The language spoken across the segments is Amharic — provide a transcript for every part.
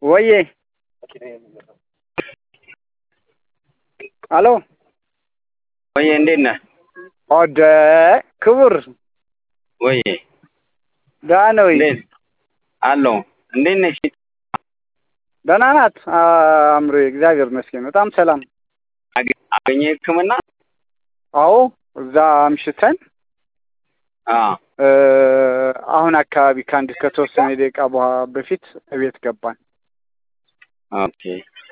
ወዬ አሎ ወዬ እንዴት ነህ? ኦደ ክቡር ወዬ ደህና ነህ ወይ? እንዴት አለሁ። እንዴት ነሽ? ደህና ናት አእምሮ እግዚአብሔር ይመስገን በጣም ሰላም። አገኘ ሕክምና? አዎ እዛ አምሽተን አዎ አሁን አካባቢ ከአንድ ከተወሰነ ደቂቃ በኋላ በፊት እቤት ገባን። ኦኬ።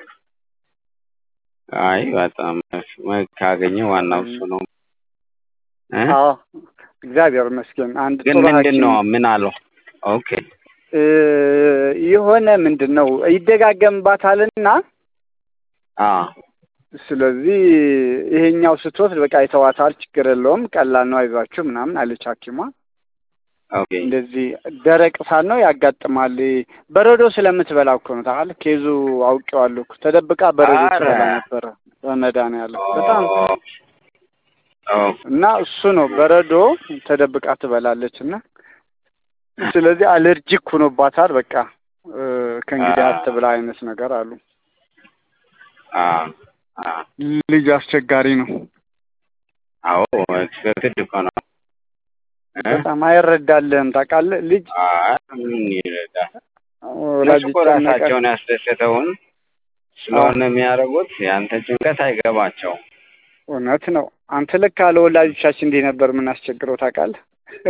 አይ በጣም ካገኘ ዋናው እሱ ነው። እ? አዎ እግዚአብሔር ይመስገን። አንድ ግን ጥሩ ምንድን ሐኪም ነው ምን አለው? ኦኬ እ የሆነ ምንድን ነው ይደጋገምባታልና አዎ ስለዚህ ይሄኛው ስትወስድ በቃ ይተዋታል፣ ችግር የለውም ቀላል ነው፣ አይዟችሁ ምናምን አለች ሐኪሟ። ኦኬ እንደዚህ ደረቅ ሳል ነው ያጋጥማል። በረዶ ስለምትበላ እኮ ነው ታውቃለህ። ኬዙ አውቄዋለሁ እኮ ተደብቃ በረዶ ኧረ። ትበላ ነበረ በመድኃኒዓለም በጣም ኦ እና እሱ ነው በረዶ ተደብቃ ትበላለች እና ስለዚህ አለርጂክ ሆኖባታል። በቃ እ ከእንግዲህ አ- አትብላ አይነት ነገር አሉ። አዎ አዎ ልጅ አስቸጋሪ ነው አዎ ትክክል እኮ ነው። እ? በጣም አይረዳልህም ታውቃለህ። ልጅ አይ ምን ይረዳል? ወላጅ እነሱ እኮ ይጨነቃል። ራሳቸውን ያስደሰተውን ስለሆነ የሚያደርጉት ያንተ ጭንቀት አይገባቸውም። እውነት ነው። አንተ ልክ አለ ወላጆቻችን እንዲህ ነበር የምናስቸግረው ታውቃለህ።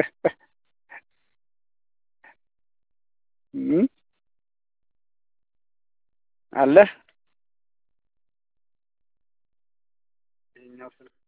እም? አለህ